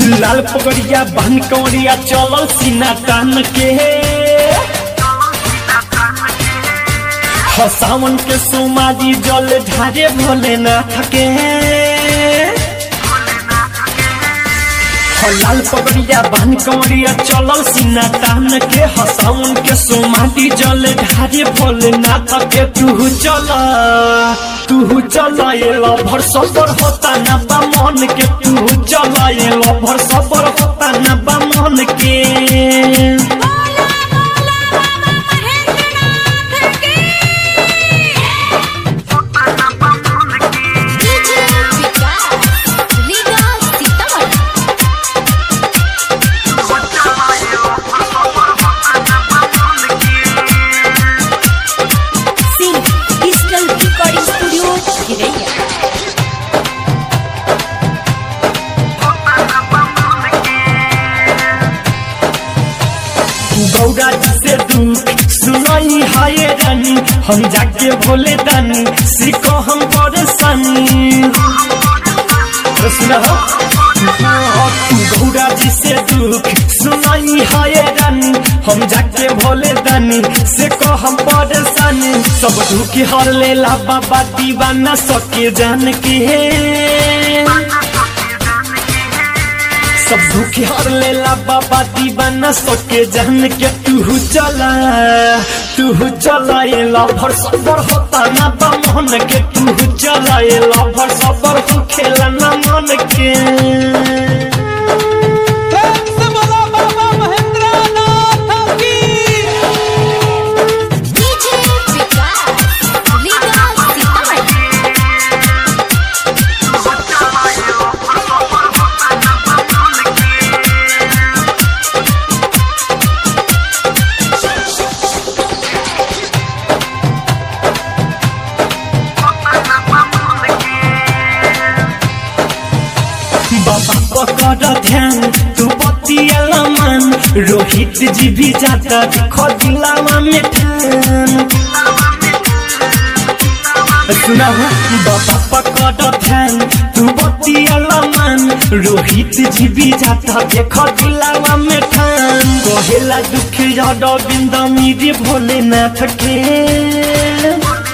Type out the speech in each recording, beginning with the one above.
लाल पगड़िया बहन कौड़िया चलल सीना तान के ह सावन के सोमारी जल ढारे भोलेनाथ के ह लाल पगड़िया बहन कौड़िया चलल सीना तान के ह सावन के सोमारी जल ढारे भोलेनाथ के तू चल तू चल ये लभर सबर होता ना बा मन के तू चल ये लभर सबर होता ना बा मन के DJ Vikas Riga Sitamarhi Singh digital recording studio चिरैया गौरा जी से दुख सुनाई हाय रानी हम जाके भोले दानी सीखो हम परेशानी अरे सुना हो? गौरा जी से दुख सुनाई हाय रानी हम जाके भोले दानी से को हम परेशानी सब दुख हर लेला बाबा दीवाना सके जान के सब दुख हर लेला बाबा दीवाना सके जान के तू चला तू चला ये लभर सबर होता ना बा मन के तू चला ये लभर सबर हो खेला ना मन के प्रेम से बोलो बाबा महेंद्र नाथ की डीजे विकास रीगा सीतामढ़ी बाबा पकड़ ध्यान तू बतिया मन रोहित जी भी जाता दिखो दिलावा में ठान सुना हो बाबा पकड़ ध्यान तू बतिया मन रोहित जी भी जाता देखो दिलावा में ठान कहेला दुख याद बिंदा मेरी भोलेनाथ के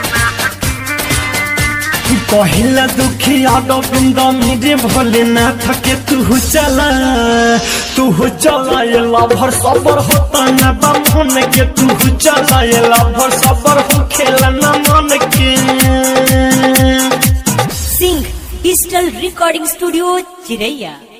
कहिला दुखी आडो बिंद मेरे भोलेनाथ के तू चला तू चला ये लभर सबर होता ना बा मन के तू चला ये लभर सबर हो खेला ना मन के सिंह डिजिटल रिकॉर्डिंग स्टूडियो चिरैया